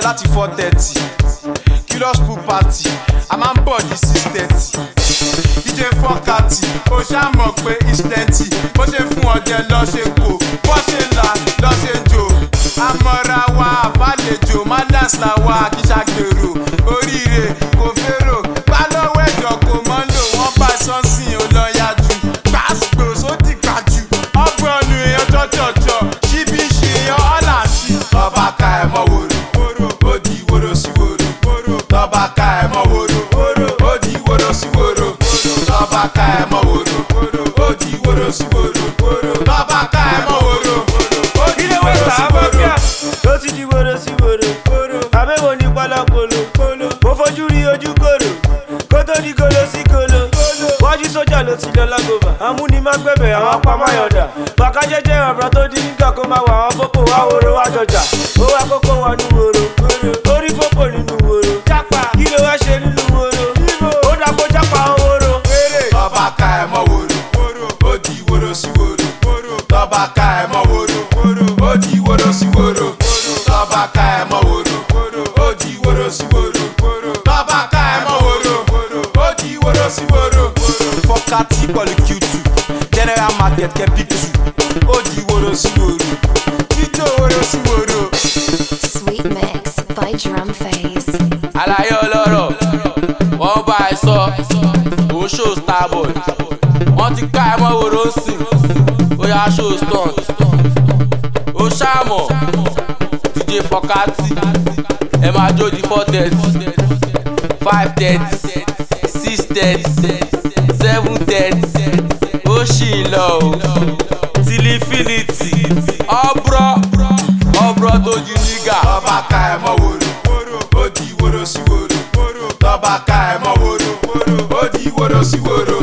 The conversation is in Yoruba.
láti four thirty curious pool party a máa ń bọ̀ ní six thirty dj fọ́kàtì ó ṣàmọ̀ pé is plenty bó ṣe fún ọjẹ́ lọ́ṣẹ̀ kò bó ṣe là lọ́ṣẹ̀ jò àmọ́ra wa àbálẹ̀jò manners la wa kì í ṣàgbèrò oríire kò fèrò bá lọ́wọ́ ẹ̀jọ̀ kò mọ́ lò wọ́n bá sọ́nsìn ó lọ yájú gbàsgbò sódì gbàjú ọgbọ́n nu èèyàn jọjọjọ ṣíbí ṣe èèyàn ọ̀là sí. ọba ká ẹ mọ wòrò ó di wòrò sí wòrò tọba ká ẹ mọ wòrò ó di wòrò sí wòrò tọba ká ẹ mọ wòrò ó di wòrò sí wòrò tọba ká ẹ mọ wòrò ó di ilé wòrò wẹ́sà sí abọ́fíà wòrò. ló ti di woro sí woro àbẹ̀wò ní pọlọpọlọ mo fojú rí ojú kòrò kó tó di kolo sí kolo wájú sójà ló ti lọ lágòbà amúnimágbẹ̀bẹ̀ àwọn apamáyọ̀dà bàkájẹ́jẹ́ ọ̀bùrọ̀ tó di nígbà kó máa wà àwọn boko wá woro wá jọjà ó wá kókó wọn ní woro orí pópò nínú woro kí ló wá ṣe nínú woro ó dàpọ̀ jápa woro. tọba ká ẹ mọ wòrò ó di wòrò sí wòrò tọba ká ẹ mọ wòrò ó di wòrò sí wòrò tọba ká ẹ mọ wòrò ó di wòrò sí wòrò tọba ká ẹ mọ wòrò ó di wòrò sí wòrò. fọkàtì pọ̀lú q2 general market kẹ́pítù ó di wòrò sí wòrò jíjó wòrò sí wòrò. Sweet Mix by Drum Phase. àlàyé ọlọ́rọ̀ wọ́n bá ẹ sọ òun ṣó starboy wọ́n ti ká ẹ mọ́ wòrò sìn ó yá ṣó stunt ó ṣàmọ̀ dj fọkátì ẹ máa jó di four thirty five thirty six thirty seven thirty ó ṣì ń lọ o tìlífìlìtì ọ̀brọ̀ ọ̀brọ̀ tó ju nígà. tọba ká ẹ mọ wòrò ó di wòrò sí wòrò tọba ká ẹ mọ wòrò ó di wòrò sí wòrò